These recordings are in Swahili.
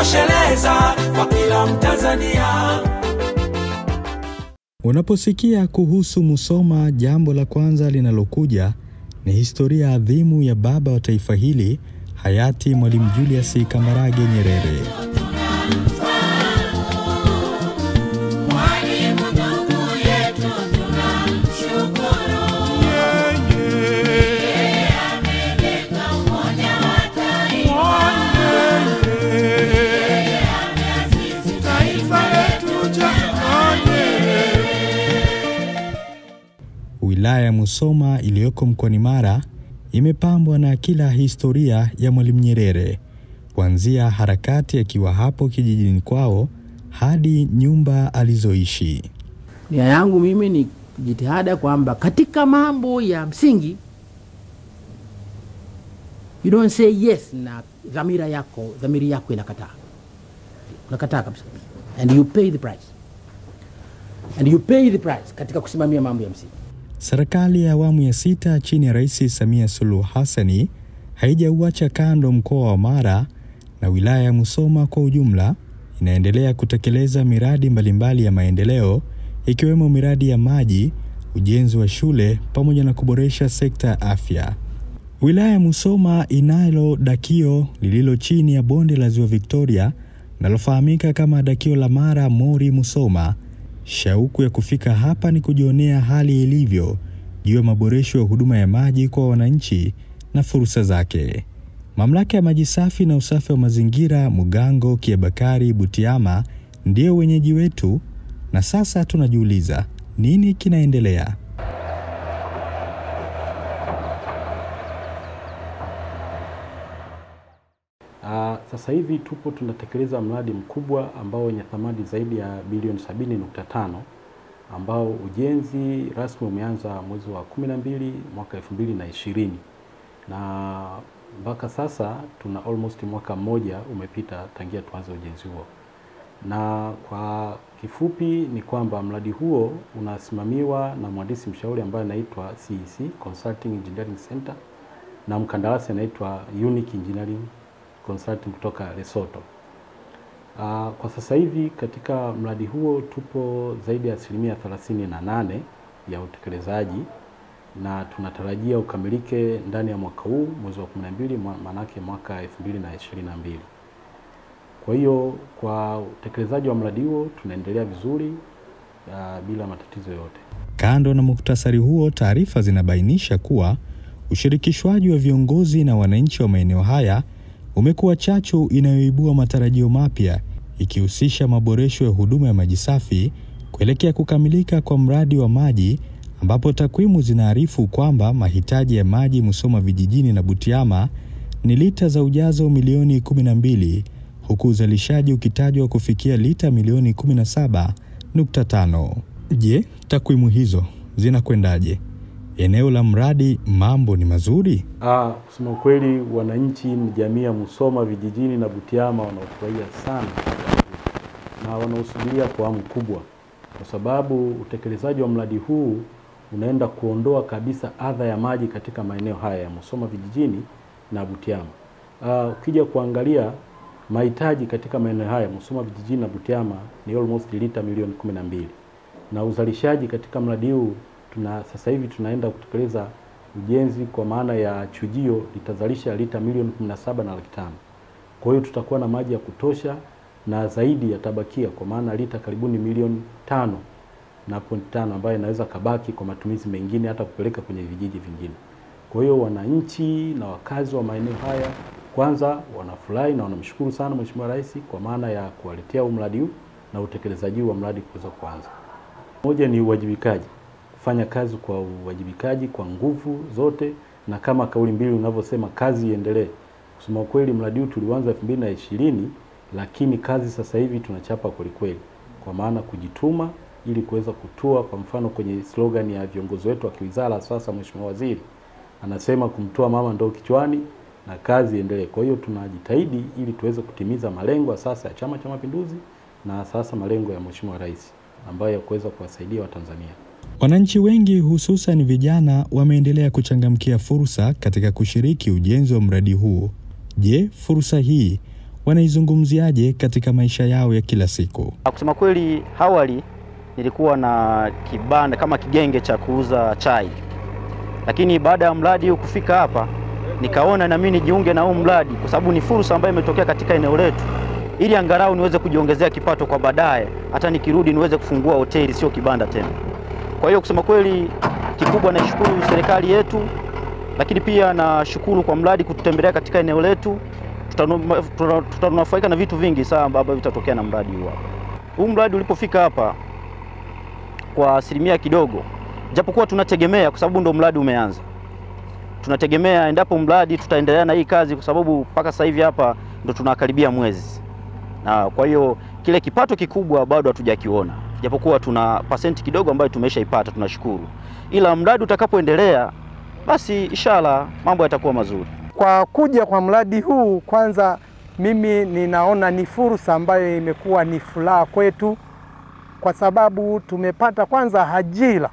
inatosheleza kwa kila Mtanzania. Unaposikia kuhusu Musoma, jambo la kwanza linalokuja ni historia adhimu ya baba wa taifa hili hayati Mwalimu Julius Kambarage Nyerere. Wilaya ya Musoma iliyoko mkoani Mara imepambwa na kila historia ya Mwalimu Nyerere, kuanzia harakati akiwa hapo kijijini kwao hadi nyumba alizoishi. Nia yangu mimi ni jitihada kwamba katika mambo ya msingi you don't say yes na dhamira yako dhamiri yako inakataa unakataa kabisa and you pay the price and you pay the price katika kusimamia mambo ya msingi Serikali ya awamu ya sita chini ya Rais Samia Suluhu Hassani haijauacha kando mkoa wa Mara na wilaya ya Musoma kwa ujumla, inaendelea kutekeleza miradi mbalimbali ya maendeleo ikiwemo miradi ya maji, ujenzi wa shule pamoja na kuboresha sekta ya afya. Wilaya ya Musoma inalo dakio lililo chini ya bonde la Ziwa Victoria linalofahamika kama dakio la Mara Mori Musoma. Shauku ya kufika hapa ni kujionea hali ilivyo juu ya maboresho ya huduma ya maji kwa wananchi na fursa zake. Mamlaka ya maji safi na usafi wa mazingira Mugango, Kiabakari, Butiama ndio wenyeji wetu, na sasa tunajiuliza nini kinaendelea. Uh, sasa hivi tupo tunatekeleza mradi mkubwa ambao wenye thamani zaidi ya bilioni 70.5 ambao ujenzi rasmi umeanza mwezi wa 12 mwaka 2020 na mpaka sasa tuna almost mwaka mmoja umepita tangia tuanze ujenzi huo. Na kwa kifupi ni kwamba mradi huo unasimamiwa na mhandisi mshauri ambaye anaitwa CEC Consulting Engineering Center na mkandarasi anaitwa Unique Engineering Consulting kutoka Lesotho. Uh, kwa sasa hivi katika mradi huo tupo zaidi ya asilimia 38 ya utekelezaji na tunatarajia ukamilike ndani ya mwaka huu mwezi wa 12 maanake mwaka 2022. Kwa hiyo kwa utekelezaji wa mradi huo tunaendelea vizuri uh, bila matatizo yote. Kando na muktasari huo, taarifa zinabainisha kuwa ushirikishwaji wa viongozi na wananchi wa maeneo haya umekuwa chachu inayoibua matarajio mapya ikihusisha maboresho ya huduma ya maji safi kuelekea kukamilika kwa mradi wa maji ambapo takwimu zinaarifu kwamba mahitaji ya maji Musoma vijijini na Butiama ni lita za ujazo milioni 12 huku uzalishaji ukitajwa kufikia lita milioni 17.5. Je, takwimu hizo zinakwendaje? Eneo la mradi mambo ni mazuri? Ah, kusema ukweli, wananchi ni jamii ya Musoma vijijini na Butiama wanaofurahia sana na wanaosubiria kwa hamu kubwa, kwa sababu utekelezaji wa mradi huu unaenda kuondoa kabisa adha ya maji katika maeneo haya ya Musoma vijijini na Butiama. Ah, ukija kuangalia mahitaji katika maeneo haya Musoma vijijini na Butiama ni almost lita milioni kumi na mbili na uzalishaji katika mradi huu tuna sasa hivi tunaenda kutekeleza ujenzi kwa maana ya chujio litazalisha lita milioni 17 na laki tano. Kwa hiyo tutakuwa na maji ya kutosha na zaidi yatabakia kwa maana lita karibuni milioni tano na point tano ambayo inaweza kabaki kwa matumizi mengine hata kupeleka kwenye vijiji vingine. Kwa hiyo wananchi na wakazi wa maeneo haya kwanza wanafurahi na wanamshukuru sana Mheshimiwa Rais kwa maana ya kuwaletea huu mradi huu na utekelezaji wa mradi kuweza kuanza. Moja ni uwajibikaji kufanya kazi kwa uwajibikaji kwa nguvu zote, na kama kauli mbili unavyosema kazi iendelee. Kusema kweli, mradi huu tulianza 2020 lakini kazi sasa hivi tunachapa kwelikweli, kwa maana kujituma ili kuweza kutoa. Kwa mfano kwenye slogan ya viongozi wetu wa kiwizara, sasa Mheshimiwa Waziri anasema kumtoa mama ndoo kichwani na kazi iendelee. Kwa hiyo tunajitahidi ili tuweze kutimiza malengo ya sasa ya Chama cha Mapinduzi na sasa malengo ya Mheshimiwa Rais ambayo ya kuweza kuwasaidia Watanzania. Wananchi wengi hususan vijana wameendelea kuchangamkia fursa katika kushiriki ujenzi wa mradi huu. Je, fursa hii wanaizungumziaje katika maisha yao ya kila siku. Kusema kweli, awali nilikuwa na kibanda kama kigenge cha kuuza chai, lakini baada ya mradi huu kufika hapa, nikaona na mimi nijiunge na huu mradi, kwa sababu ni fursa ambayo imetokea katika eneo letu, ili angalau niweze kujiongezea kipato kwa baadaye, hata nikirudi niweze kufungua hoteli, sio kibanda tena. Kwa hiyo kusema kweli, kikubwa naishukuru serikali yetu, lakini pia nashukuru kwa mradi kututembelea katika eneo letu. Tutanu- tuta- Tutanufaika na vitu vingi sana ambavyo vitatokea na mradi huu hapa. Huu mradi ulipofika hapa kwa asilimia kidogo, japokuwa tunategemea, kwa sababu ndo mradi umeanza, tunategemea endapo mradi tutaendelea na hii kazi, kwa sababu mpaka sasa hivi hapa ndo tunakaribia mwezi, na kwa hiyo kile kipato kikubwa bado hatujakiona, japokuwa tuna pasenti kidogo ambayo tumeshaipata, tunashukuru, ila mradi utakapoendelea, basi inshallah mambo yatakuwa mazuri. Kwa kuja kwa mradi huu, kwanza mimi ninaona ni fursa ambayo imekuwa ni furaha kwetu, kwa sababu tumepata kwanza ajira.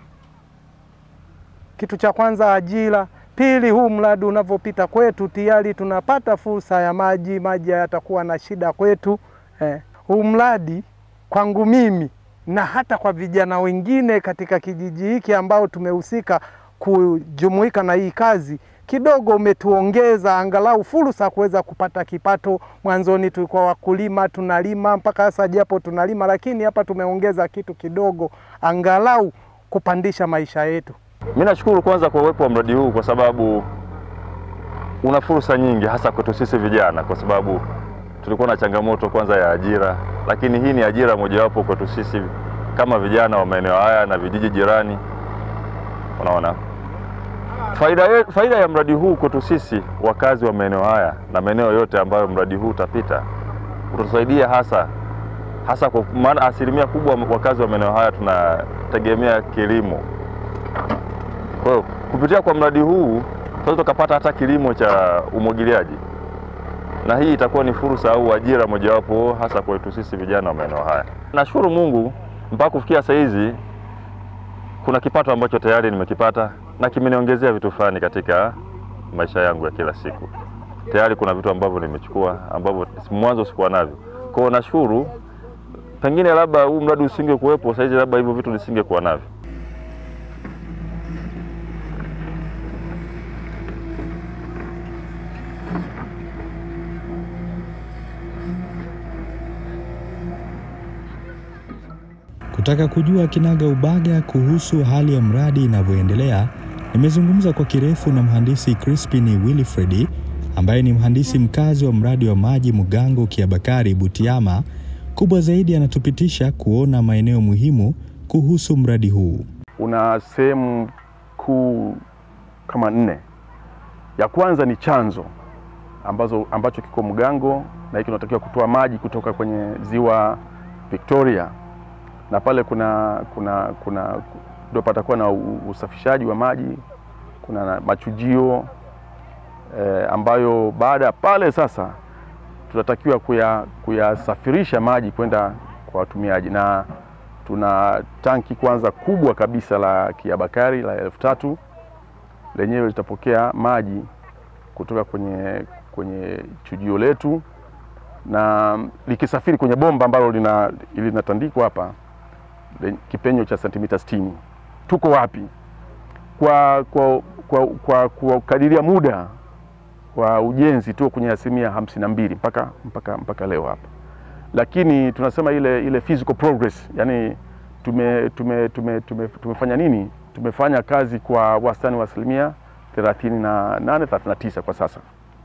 Kitu cha kwanza ajira, pili huu mradi unavyopita kwetu tayari tunapata fursa ya maji, maji hayatakuwa na shida kwetu. Eh, huu mradi kwangu mimi na hata kwa vijana wengine katika kijiji hiki ambao tumehusika kujumuika na hii kazi kidogo umetuongeza angalau fursa kuweza kupata kipato. Mwanzoni tulikuwa wakulima tunalima mpaka sasa, japo tunalima, lakini hapa tumeongeza kitu kidogo, angalau kupandisha maisha yetu. Mimi nashukuru kwanza kwa uwepo wa mradi huu kwa sababu una fursa nyingi hasa kwetu sisi vijana, kwa sababu tulikuwa na changamoto kwanza ya ajira, lakini hii ni ajira mojawapo kwetu sisi kama vijana wa maeneo haya na vijiji jirani. Unaona, faida, ye- faida ya mradi huu kwetu sisi wakazi wa maeneo haya na maeneo yote ambayo mradi huu utapita utatusaidia hasa hasa kwa maana asilimia kubwa wakazi wa maeneo haya tunategemea kilimo. Kwa hiyo kupitia kwa mradi huu tunaweza tukapata hata kilimo cha umwagiliaji, na hii itakuwa ni fursa au ajira mojawapo hasa kwetu sisi vijana wa maeneo haya. Nashukuru Mungu mpaka kufikia saa hizi kuna kipato ambacho tayari nimekipata na kimeniongezea vitu fulani katika maisha yangu ya kila siku. Tayari kuna vitu ambavyo nimechukua ambavyo mwanzo sikuwa navyo. Kwa hiyo nashukuru, pengine labda huu mradi usingekuwepo saa hizi, labda hivyo vitu nisingekuwa navyo. Kutaka kujua kinaga ubaga kuhusu hali ya mradi inavyoendelea, nimezungumza kwa kirefu na mhandisi Crispin Wilfred ambaye ni mhandisi mkazi wa mradi wa maji Mugango Kiabakari Butiama. Kubwa zaidi, anatupitisha kuona maeneo muhimu kuhusu mradi huu. una sehemu kuu kama nne. Ya kwanza ni chanzo ambazo, ambacho kiko Mgango na hiki kinatakiwa kutoa maji kutoka kwenye ziwa Victoria, na pale kuna kuna kuna ndio patakuwa na u- usafishaji wa maji, kuna na machujio eh, ambayo baada ya pale sasa tunatakiwa kuya- kuyasafirisha maji kwenda kwa watumiaji na tuna tanki kwanza kubwa kabisa la Kiabakari la elfu tatu lenyewe litapokea maji kutoka kwenye, kwenye chujio letu na likisafiri kwenye bomba ambalo lina linatandikwa hapa le- kipenyo cha sentimita 60. Tuko wapi kwa, kwa, kwa, kwa, kwa kadiria muda wa ujenzi tuko kwenye asilimia hamsini na mbili mpaka, mpaka, mpaka leo hapa lakini tunasema ile, ile physical progress yani tume, tume, tume, tume, tumefanya nini? Tumefanya kazi kwa wastani wa asilimia 38 39 kwa sasa,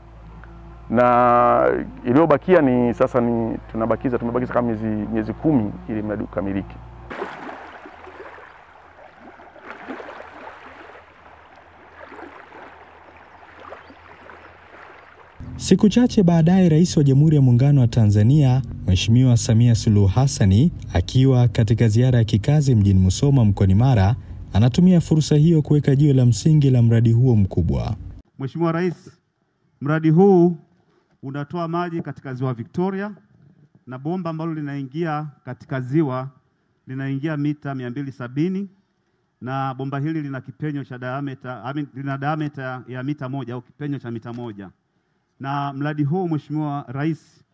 na iliyobakia ni sasa ni tunabakiza tumebakiza kama miezi, miezi kumi ili mradi ukamilike. Siku chache baadaye, Rais wa Jamhuri ya Muungano wa Tanzania Mheshimiwa Samia Suluhu Hassani akiwa katika ziara ya kikazi mjini Musoma mkoani Mara anatumia fursa hiyo kuweka jiwe la msingi la mradi huo mkubwa. Mheshimiwa Rais, mradi huu unatoa maji katika ziwa Victoria na bomba ambalo linaingia katika ziwa linaingia mita mia mbili sabini na bomba hili lina kipenyo cha diameter, I mean, lina diameter ya mita moja au kipenyo cha mita moja na mradi huu Mheshimiwa Rais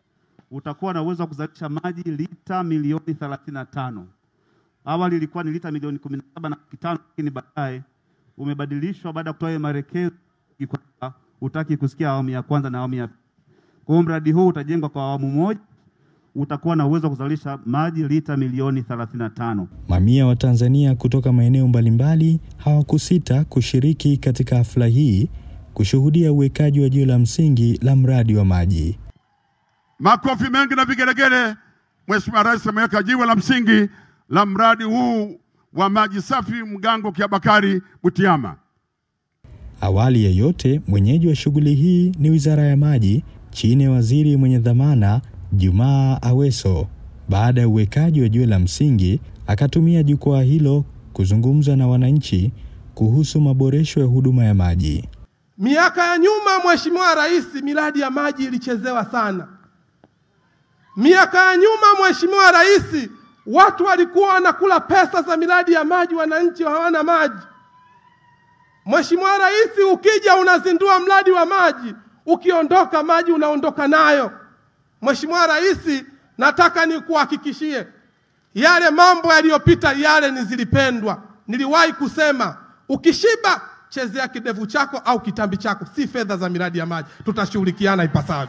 utakuwa na uwezo wa kuzalisha maji lita milioni 35. Awali ilikuwa ni lita milioni 17 na laki tano, lakini baadaye umebadilishwa baada ya kutoa maelekezo kwamba utaki kusikia awamu ya kwanza na awamu ya pili. Kwa hiyo mradi huu utajengwa kwa awamu moja, utakuwa na uwezo wa kuzalisha maji lita milioni 35. Mamia wa Tanzania kutoka maeneo mbalimbali hawakusita kushiriki katika hafla hii kushuhudia uwekaji wa jiwe la msingi la mradi wa maji. Makofi mengi na vigelegele. Mheshimiwa Rais ameweka jiwe la msingi la mradi huu wa maji safi Mgango Kiabakari Butiama. Awali ya yote, mwenyeji wa shughuli hii ni Wizara ya Maji chini ya waziri mwenye dhamana Jumaa Aweso. Baada ya uwekaji wa jiwe la msingi, akatumia jukwaa hilo kuzungumza na wananchi kuhusu maboresho ya huduma ya maji. Miaka ya nyuma, Mheshimiwa Rais, miradi ya maji ilichezewa sana. Miaka ya nyuma, Mheshimiwa Rais, watu walikuwa wanakula pesa za miradi ya maji, wananchi hawana maji. Mheshimiwa Rais, ukija unazindua mradi wa maji, ukiondoka maji unaondoka nayo. Mheshimiwa Rais, nataka nikuhakikishie yale mambo yaliyopita yale ni zilipendwa. Niliwahi kusema ukishiba chezea kidevu chako au kitambi chako, si fedha za miradi ya maji. Tutashughulikiana ipasavyo.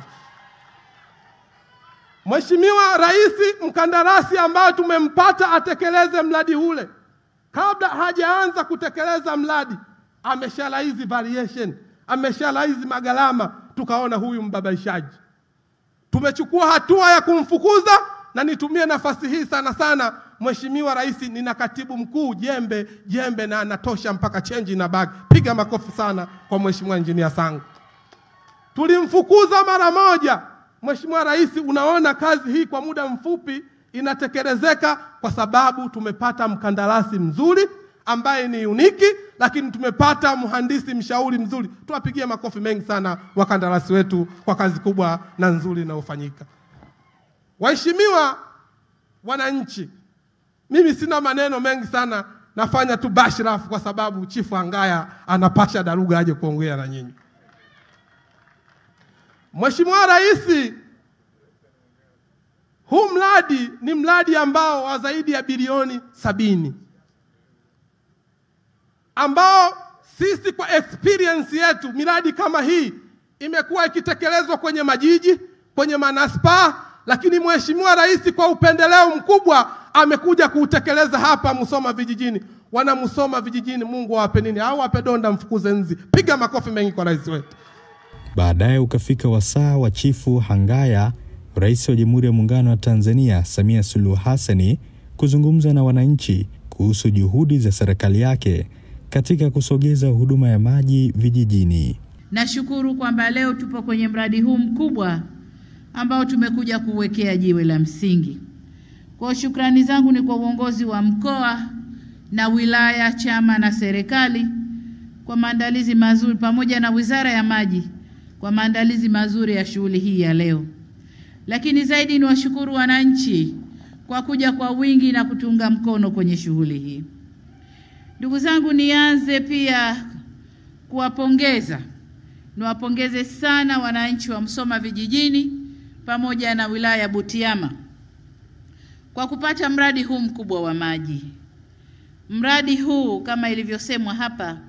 Mheshimiwa Rais, mkandarasi ambayo tumempata atekeleze mradi ule, kabla hajaanza kutekeleza mradi ameshalaizi variation, ameshalaizi magharama, tukaona huyu mbabaishaji. Tumechukua hatua ya kumfukuza, na nitumie nafasi hii sana sana, Mheshimiwa Rais, nina katibu mkuu jembe jembe na anatosha mpaka chenji na bagi. Piga makofi sana kwa Mheshimiwa Injinia Sangu. Tulimfukuza mara moja. Mheshimiwa Rais, unaona kazi hii kwa muda mfupi inatekelezeka kwa sababu tumepata mkandarasi mzuri ambaye ni uniki, lakini tumepata mhandisi mshauri mzuri. Tuwapigie makofi mengi sana wakandarasi wetu kwa kazi kubwa na nzuri inayofanyika. Waheshimiwa wananchi, mimi sina maneno mengi sana, nafanya tu bashirafu kwa sababu Chifu Angaya anapasha daruga aje kuongea na nyinyi. Mheshimiwa Rais, huu mradi ni mradi ambao wa zaidi ya bilioni sabini ambao sisi kwa experience yetu miradi kama hii imekuwa ikitekelezwa kwenye majiji, kwenye manispaa, lakini Mheshimiwa Rais kwa upendeleo mkubwa amekuja kuutekeleza hapa Musoma vijijini. Wana Musoma vijijini, Mungu awape nini? Au ape donda mfukuze nzi. Piga makofi mengi kwa rais wetu. Baadaye ukafika wasaa wa Chifu Hangaya, Rais wa Jamhuri ya Muungano wa Tanzania Samia Suluhu Hassani kuzungumza na wananchi kuhusu juhudi za serikali yake katika kusogeza huduma ya maji vijijini. Nashukuru kwamba leo tupo kwenye mradi huu mkubwa ambao tumekuja kuwekea jiwe la msingi. Kwa shukrani zangu ni kwa uongozi wa mkoa na wilaya, chama na serikali kwa maandalizi mazuri, pamoja na Wizara ya Maji kwa maandalizi mazuri ya shughuli hii ya leo. Lakini zaidi ni washukuru wananchi kwa kuja kwa wingi na kutunga mkono kwenye shughuli hii. Ndugu zangu, nianze pia kuwapongeza, niwapongeze sana wananchi wa Msoma vijijini pamoja na wilaya ya Butiama kwa kupata mradi huu mkubwa wa maji. Mradi huu kama ilivyosemwa hapa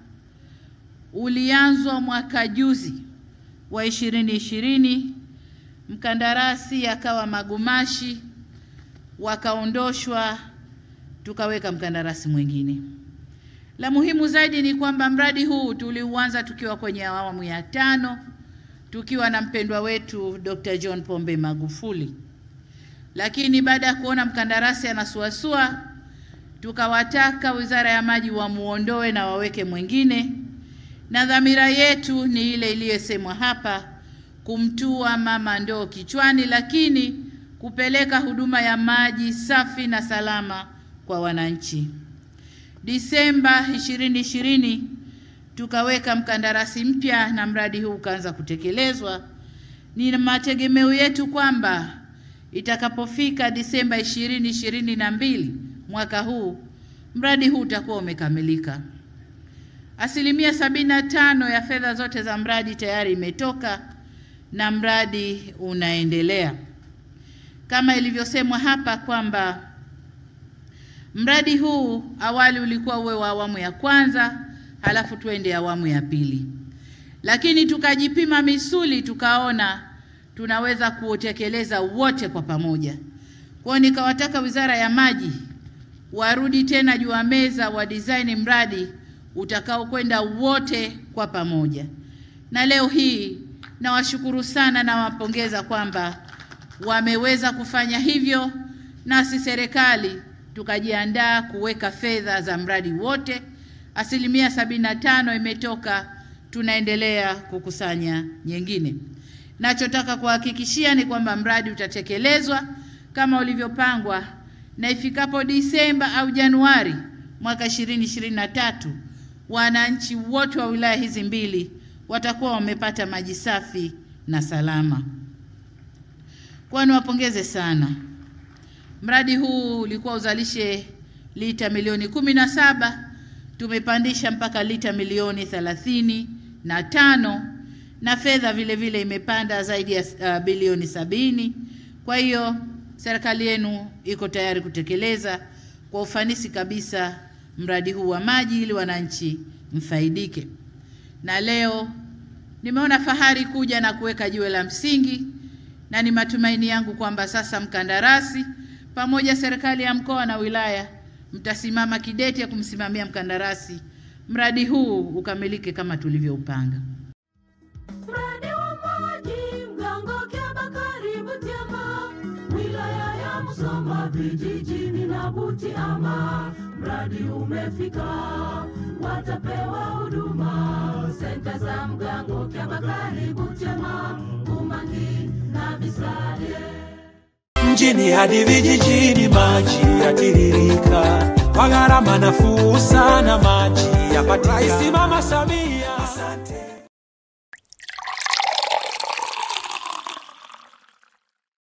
ulianzwa mwaka juzi wa ishirini ishirini, mkandarasi akawa magumashi, wakaondoshwa, tukaweka mkandarasi mwingine. La muhimu zaidi ni kwamba mradi huu tuliuanza tukiwa kwenye awamu ya tano tukiwa na mpendwa wetu Dr. John Pombe Magufuli, lakini baada ya kuona mkandarasi anasuasua, tukawataka Wizara ya Maji wamuondoe na waweke mwingine, na dhamira yetu ni ile iliyosemwa hapa, kumtua mama ndoo kichwani, lakini kupeleka huduma ya maji safi na salama kwa wananchi. Disemba 2020 tukaweka mkandarasi mpya na mradi huu ukaanza kutekelezwa. Ni mategemeo yetu kwamba itakapofika Disemba 2022 mwaka huu mradi huu utakuwa umekamilika. Asilimia sabini na tano ya fedha zote za mradi tayari imetoka na mradi unaendelea. kama ilivyosemwa hapa kwamba mradi huu awali ulikuwa uwe wa awamu ya kwanza, halafu tuende awamu ya pili, lakini tukajipima misuli, tukaona tunaweza kuutekeleza wote kwa pamoja. Kwa hiyo nikawataka Wizara ya Maji warudi tena juu ya meza wa design mradi utakaokwenda wote kwa pamoja, na leo hii nawashukuru sana, nawapongeza kwamba wameweza kufanya hivyo, nasi serikali tukajiandaa kuweka fedha za mradi wote. Asilimia sabini na tano imetoka, tunaendelea kukusanya nyingine. Nachotaka kuhakikishia ni kwamba mradi utatekelezwa kama ulivyopangwa na ifikapo Disemba au Januari mwaka 2023 wananchi wote wa wilaya hizi mbili watakuwa wamepata maji safi na salama. Kwa niwapongeze sana. Mradi huu ulikuwa uzalishe lita milioni kumi na saba tumepandisha mpaka lita milioni thelathini na tano na fedha vile vile imepanda zaidi ya uh, bilioni sabini. Kwa hiyo serikali yenu iko tayari kutekeleza kwa ufanisi kabisa mradi huu wa maji ili wananchi mfaidike. Na leo nimeona fahari kuja na kuweka jiwe la msingi, na ni matumaini yangu kwamba sasa mkandarasi pamoja serikali ya mkoa na wilaya mtasimama kidete ya kumsimamia mkandarasi, mradi huu ukamilike kama tulivyoupanga. Mradi wa maji Mgango Kyabakari Butiama, wilaya ya Musoma vijijini na Butiama, mradi umefika, watapewa huduma senta za Mgango Kyabakari Butiama, Umangi na Bisale. mjini hadi vijijini, maji yatiririka kwa gharama nafuu sana, maji yapatikana. Rais Mama Samia, asante.